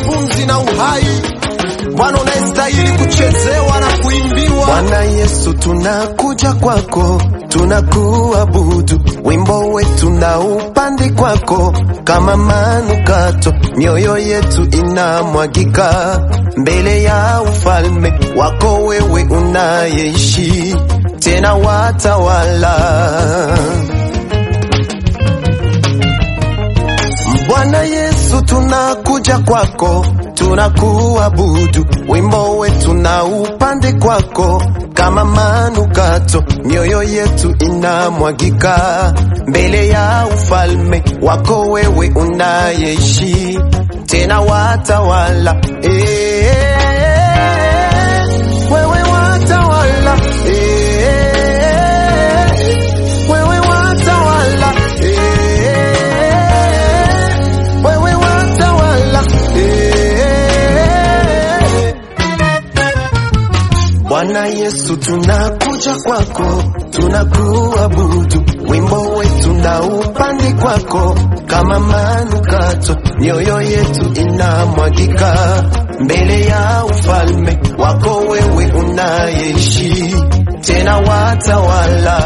pumzi na uhai. Bwana unayestahili kuchezewa na kuimbiwa. Bwana Yesu, tunakuja kwako, tunakuabudu, wimbo wetu na upande kwako kama manukato, mioyo yetu inamwagika mbele ya ufalme wako, wewe unayeishi tena watawala. Bwana Yesu, tunakuja kwako, tunakuabudu, wimbo wetu na upande kwako kama manukato, mioyo yetu inamwagika mbele ya ufalme wako, wewe unayeishi tena watawala. Eh, wewe watawala. Eh, wewe watawala. Eh, wewe watawala. Eh. Bwana Yesu, tunakuja kwako, tunakuabudu, wimbo wetu na upande kwako kama manukato, mioyo yetu inamwagika mbele ya ufalme wako, wewe unayeishi tena watawala.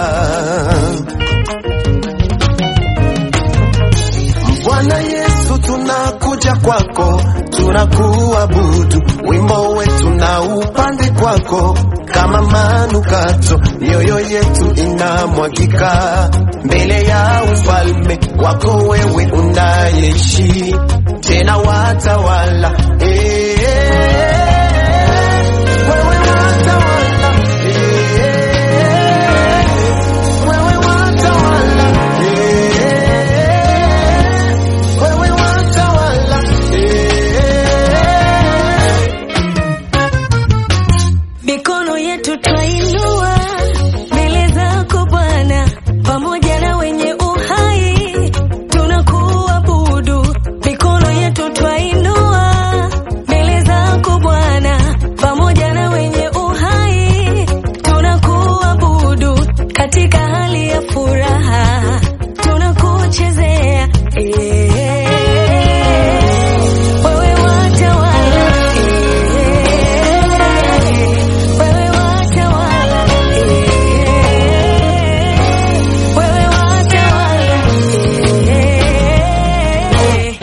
Bwana Yesu, tunakuja kwako, tunakuabudu, wimbo wetu na upande kwako kama manukato, mioyo yetu inamwagika mbele ya ufalme wako, wewe unayeishi tena watawala. Eh, wewe watawala. Eh, wewe watawala. Eh, wewe watawala. Eh. Mikono yetu twainua mbele zako Bwana, pamoja na wenye uhai tunakuabudu. Mikono yetu twainua mbele zako Bwana, pamoja na wenye uhai tunakuabudu. Katika hali ya furaha tunakuchezea eh. Wewe watawala eh. Wewe watawala eh. Wewe watawala eh.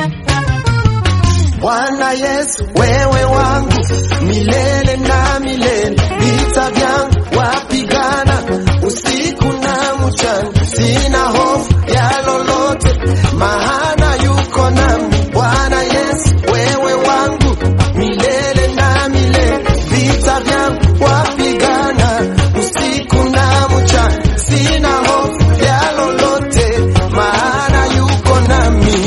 Bwana Yesu, wewe wangu milele na milele, vita vyangu wapigana usiku na mchana, sina hofu ya lolote, maana yuko nami. Bwana Yesu, wewe wangu milele na milele, vita vyangu wapigana usiku na mchana, sina hofu ya lolote, maana yuko nami.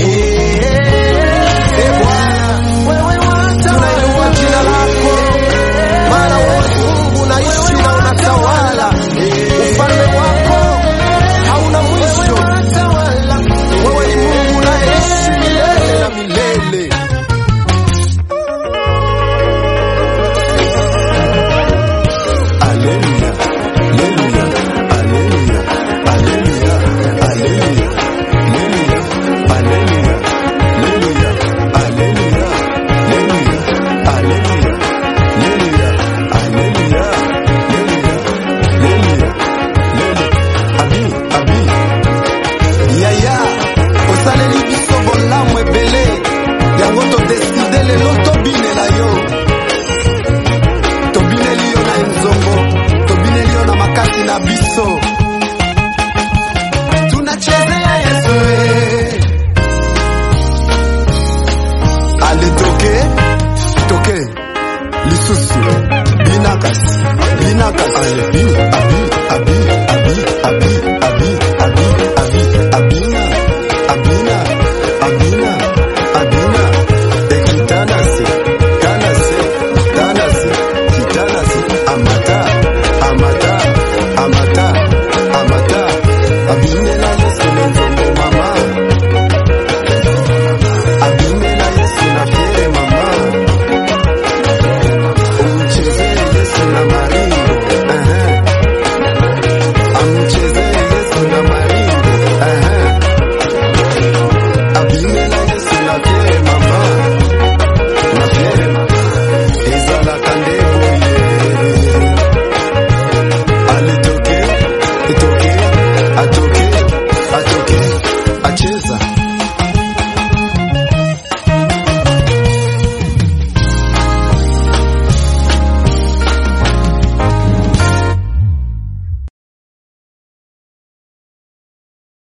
Eh, Bwana, wewe tunainua jina lako, maana wewe Mungu unaishi na unatawala. Ufalme wako hauna mwisho. Wewe ni Mungu unayeishi milele na milele. Haleluya, haleluya, haleluya, haleluya, haleluya, haleluya, haleluya, haleluya, haleluya, haleluya, haleluya, haleluya, haleluya, haleluya, haleluya. Abi, abi. Yaya, osaleli biso bolamu ebele yango todeside lelo tobinela yo tobineli yo na enzongo tobineli yo na makasi na biso tunachezea yesu eh. ale toke toke lisusu binakasi binakasi ale bini